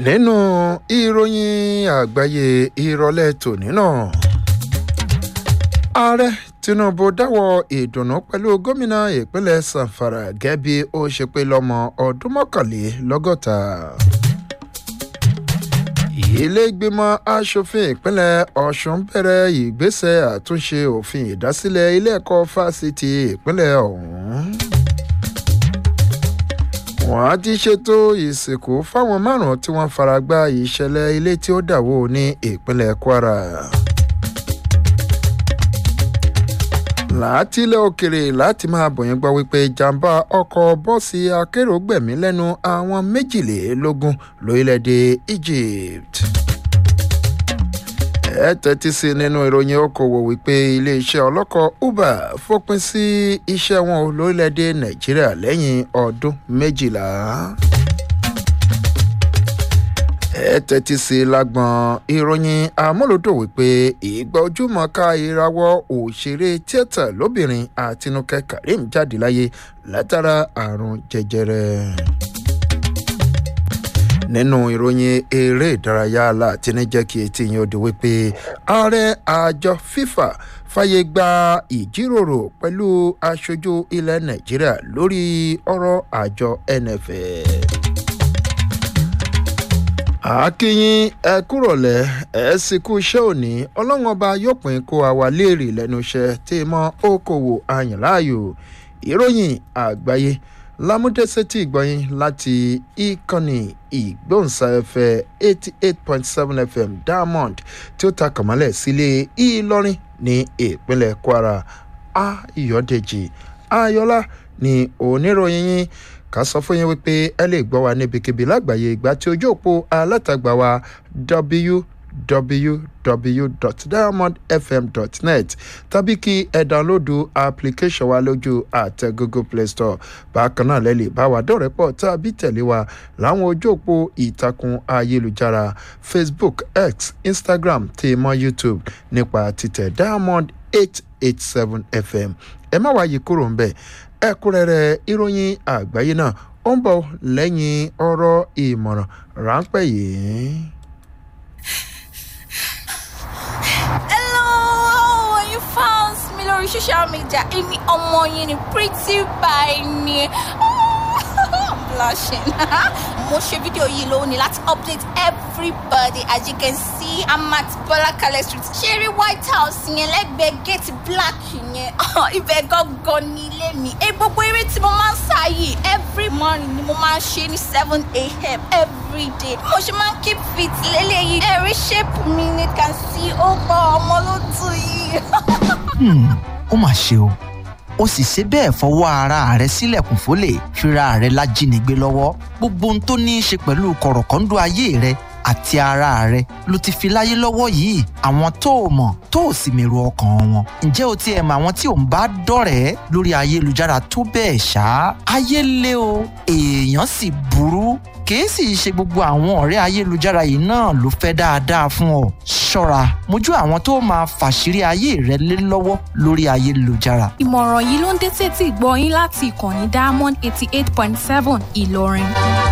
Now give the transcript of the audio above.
nínú ìròyìn àgbáyé ìrọ̀lẹ́ tòní náà ààrẹ tinubu dáwọ́ ìdùnnú pẹ̀lú gómìnà ìpínlẹ̀ sanfara gẹ́gẹ́ bí ó ṣe pé lọ́mọ ọdún mọ́kànlélọ́gọ́ta ilé ìgbìmọ̀ asòfin ìpínlẹ̀ ọ̀sùn bẹ̀rẹ̀ ìgbésẹ̀ àtúnṣe òfin ìdásílẹ̀ ilé ẹ̀kọ́ fásitì ìpínlẹ̀ ọ̀hún wọ́n ti ṣètò ìsìnkú fáwọn márùn-ún tí wọ́n fara gbá ìṣẹ̀lẹ̀ ilé tí ó dàwó ní ìpínlẹ̀ kwara. látilẹ̀ òkèrè láti máa bọ̀yìn gbọ́ wípé jàǹbá ọkọ̀ bọ́ọ̀sì akérò gbẹ̀mí lẹ́nu àwọn méjìlélógún lórílẹ̀‐èdè egypt ẹ tẹ́tí sí nínú ìròyìn okòwò wípé iléeṣẹ́ ọlọ́kọ̀ uber fòpin sí iṣẹ́ wọn lórílẹ̀‐èdè nàìjíríà lẹ́yìn ọdún méjìlá ẹ tẹ́tí sí lágbọ̀n ìròyìn amúlòdò wípé ìgbà ojúmọ̀ọ́ká ìrawọ́ òṣèré tíátà lóbìnrin àtinúkẹ́ karim jáde láyé látara àrùn jẹjẹrẹ nínú ìròyìn eré ìdárayá láti ní jẹ́ kí etí yín ó di wípé ààrẹ àjọ fifa fàyè gba ìjíròrò pẹ̀lú aṣojú ilẹ̀ nàìjíríà lórí ọ̀rọ̀ àjọ nff àkíyín ẹ kúrọ̀lẹ́ ẹ sì kú iṣẹ́ òní ọlọ́run ọba yóò pín kó àwa léèrè lẹ́nu iṣẹ́ tí mọ́ okòwò àyànláàyò ìròyìn àgbáyé lámúdẹ́sẹ́tì ìgbọ̀yìn láti ìkànnì ìgbóhùnsáfẹ́ eighty eight point seven fm diamond tí ó ta kàmálẹ̀ sílé ìlọrin ní ìpínlẹ̀ kwara ayọ̀dèjì ayọ̀lá ní oníròyìn yín ká sọ fún yín wípé ẹ lè gbọ́ wa níbikíbi lágbàáyé ìgbà tí ojú òpó alátagbà wa www.diamondfm.net tàbí kí ẹ dánlódù application wa lójú àtẹ google play store bákan náà lẹ́lẹ̀ bá wa dọ̀rẹ́ pọ̀ tàbí tẹ̀lé wa láwọn ojú òpó ìtàkùn ayélujára facebook x instagram tí mọ́ youtube nípa títẹ̀ diamond eight eight seven fm ẹ má wáyé kúrò ń bẹ̀ ẹ̀kúnrẹ́rẹ́ ìròyìn àgbáyé náà ó ń bọ̀ lẹ́yìn ọ̀rọ̀ ìmọ̀ràn ráńpẹ́ yìí. hello you found me lórí social media èmi ọmọ yín ni pretty by ni i'm blushing mo ṣe fídíò yìí lónìí láti update everybody as you can see i'm at bọlákalẹ street ṣeré white house yẹn lẹ́gbẹ̀ẹ́ gate black yẹn ibẹ̀ gangan ní ilé mi ẹ gbogbo eré tí mo máa ń sá yìí every morning ni mo máa ń ṣe ní seven a.m. every day mo ṣe máa ń keep fit lélẹ́yìí ẹ̀rí shape mi ni can see ó gbọ́ ọmọ ló tù yìí. ó mà ṣe o ó sì ṣe bẹ́ẹ̀ fọwọ́ ara rẹ̀ sílẹ̀kùn fólè fira rẹ̀ lájínigbé lọ́wọ́ gbogbo ohun tó ní í ṣe pẹ̀lú kọ̀rọ̀kọ́ńdọ́ ayé rẹ̀ àti ara rẹ̀ ló ti fi láyé lọ́wọ́ yìí àwọn tó o mọ̀ tó o sì mèrò ọkàn wọn ǹjẹ́ o tiẹ̀ mọ àwọn tí ò ń bá dọ̀rẹ́ lórí ayélujára tó bẹ́ẹ̀ ṣá ayé lé o èèyàn sì burú kìí sì ṣe gbogbo àwọn ọ̀rẹ́ ayélujára yìí náà ló fẹ́ dáadáa fún ọ ṣọ́ra mójú àwọn tó máa fàṣírí ayé rẹ lé lọ́wọ́ lórí ayélujára. ìmọ̀ràn yìí ló ń dé tètè gbọ́ yín láti ìkànnì diamond eighty eight point seven ìlọrin.